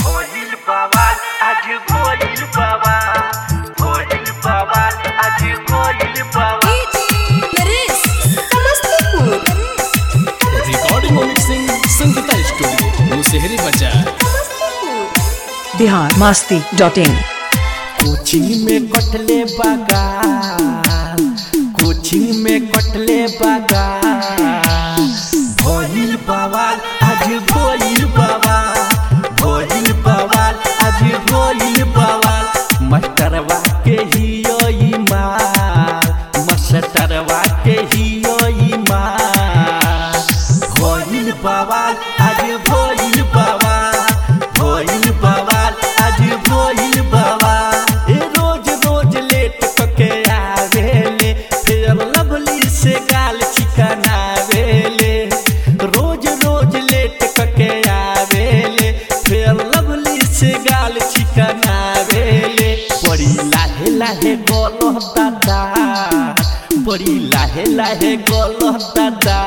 भोजिल बवाल आज भोजिल बवाल भोजिल बवाल आज भोजिल बवाल नरेश समस्तीपुर रिकॉर्डिंग और मिक्सिंग संगीता स्टूडियो मुसेहरी बाजार Samastipur Bihar Masti dot in coaching में कटले बगाल कोचिंग में कटले बगाल भोजिल बवाल आज भोजिल बवाल भोजिल बवाल आज भोजिल बवाल मास्टरवा के हियो ई माल मास्टरवा के हियो ई माल भोजिल बवाल आज भोजिल बवाल भोजिल बवाल आज भोजिल बवाल ए रोज रोज लेट कके आवेले फिर लवली से गाल चिकनावेले रोज रोज लेट कके आवेले फिर लवली से गाल चिकनावेले बड़ी लाहे लाहे गोलो दादा बड़ी लाहे लाहे गोलो दादा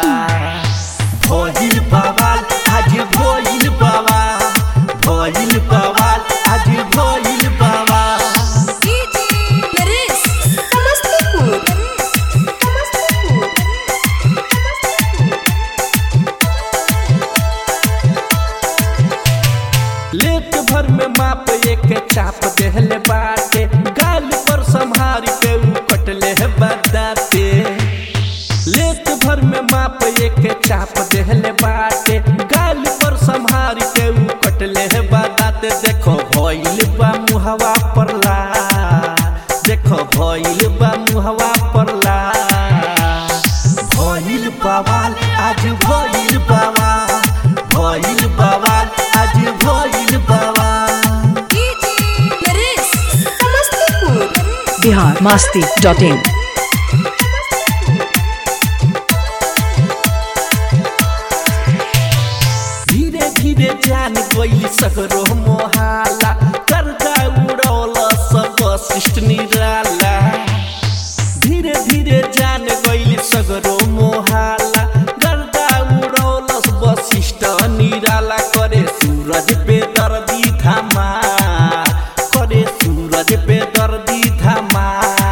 भोजिल बवाल आज भोजिल बवाल भोजिल बवाल आज भोजिल बवाल नरेश समस्तीपुर समस्तीपुर लेट भर में माप एक चाप देहले बाटे गाल पर संहार के ऊ कटले है बदाते लेट भर में माप एक चाप देहले बाटे गाल पर संहार के ऊ कटले है बदाते देखो भइल बा मुहवा पर ला देखो भइल बा मुहवा पर ला भइल बवाल आज भइल बवाल भइल बवाल आज भइल बवाल नरेश समस्तीपुर बिहार मास्ती डॉट इन धीरे धीरे जान गई सगरो मोहाला कर्जा उड़ौल सब शिष्ट निराला धीरे धीरे जान गई सगरो मोहाला गर्दा उड़ौल वशिष्ठ निराला करे सूरज पे दर्दी धामा करे सूरज पे दर्दी धामा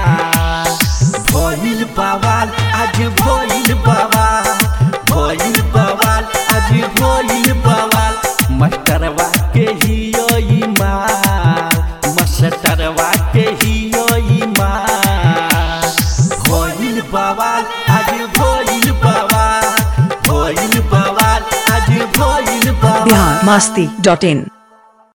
भइल बवाल आज भइल बवाल भइल बवाल आज भइल बवाल मास्टरवा के हियो ई माल मास्टरवा के हियो ई माल भइल बवाल आज भइल बवाल भइल बवाल आज भइल बवाल बिहार मास्ती डॉट इन